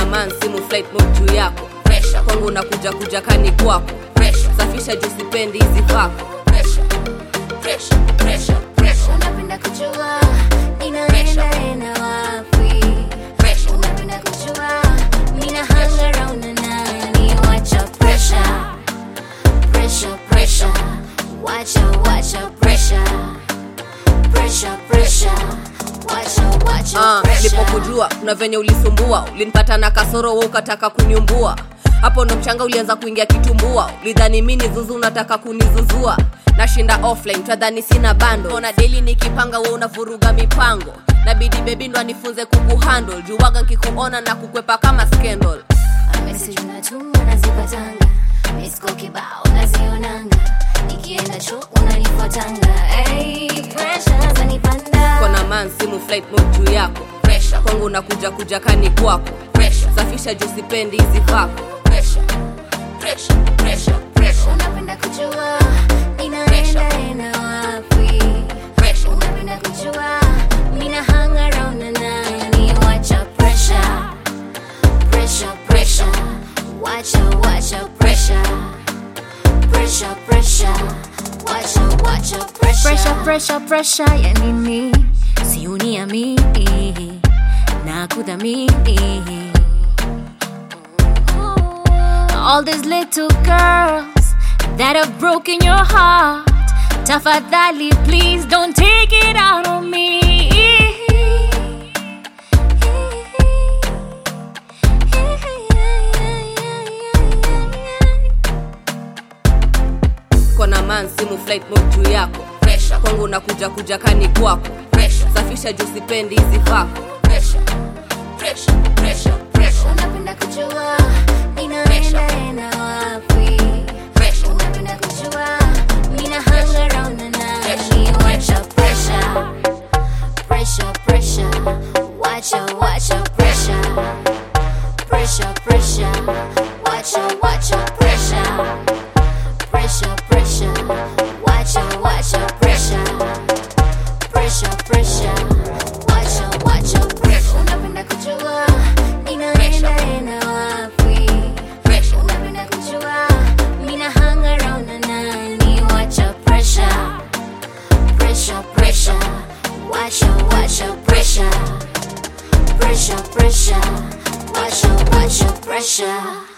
man simu flight mode juu yako Pressure. kwangu nakuja kuja kani kwako Pressure. safisha juu sipendi hizi vako Pressure. Pressure. Pressure. Pressure. Unapenda kujua ninaenda enda wapi? Pressure. Unapenda kujua mina hang around na nani? Wacha pressure, pressure, pressure. Wacha, wacha pressure, pressure, pressure. Wacha, wacha Ah, pressure. nilipokujua kuna venye ulisumbua ulinipata na kasoro we ukataka kuniumbua hapo ndo mchanga ulianza kuingia kitumbua ulidhani mi ni zuzu unataka kunizuzua nashinda offline twadhani sina bando ona deli nikipanga we unavuruga mipango nabidi bebi ndo anifunze kukuhandle juwaga nkikuona na kukwepa kama scandal message unatuma nazipatanga misko kibao nazionanga nikienda cho unanifuatanga hey, pressure zanipanda kona man simu flight mode juu yako Pressure. kwangu nakuja kuja kani kwako Pressure. safisha juu sipendi hizi vako Pressure. Pressure. Pressure. Pressure. unapenda kujua ninaenda enda wapi Pressure. unapenda kujua mina hang around na nani wacha pressure pressure pressure wacha wacha pressure pressure pressure wacha wacha pressure pressure pressure pressure ya nini si uniamini na kudhamini all these little girls that have broken your heart. Tafadhali, please don't take it out on me. kona man simu flight mode juu yako Pressure. kwangu nakuja kuja kani kwako Pressure. safisha juu sipendi hizi vako Pressure. Pressure. Pressure. Pressure. Unapenda kujua ninaenda enda wapi? Pressure. Unapenda kujua mina hang around na nani? Wacha pressure, pressure, pressure. Wacha, wacha pressure, pressure, pressure. Wacha, wacha pressure, pressure, pressure. Wacha, wacha pressure, pressure, pressure. Wacha, wacha pressure. Unapenda kujua ninaenda enda wapi? Pressure. Unapenda kujua mina hang around na nani? Wacha pressure, pressure, pressure. Wacha, wacha pressure, pressure, pressure. Wacha, wacha pressure.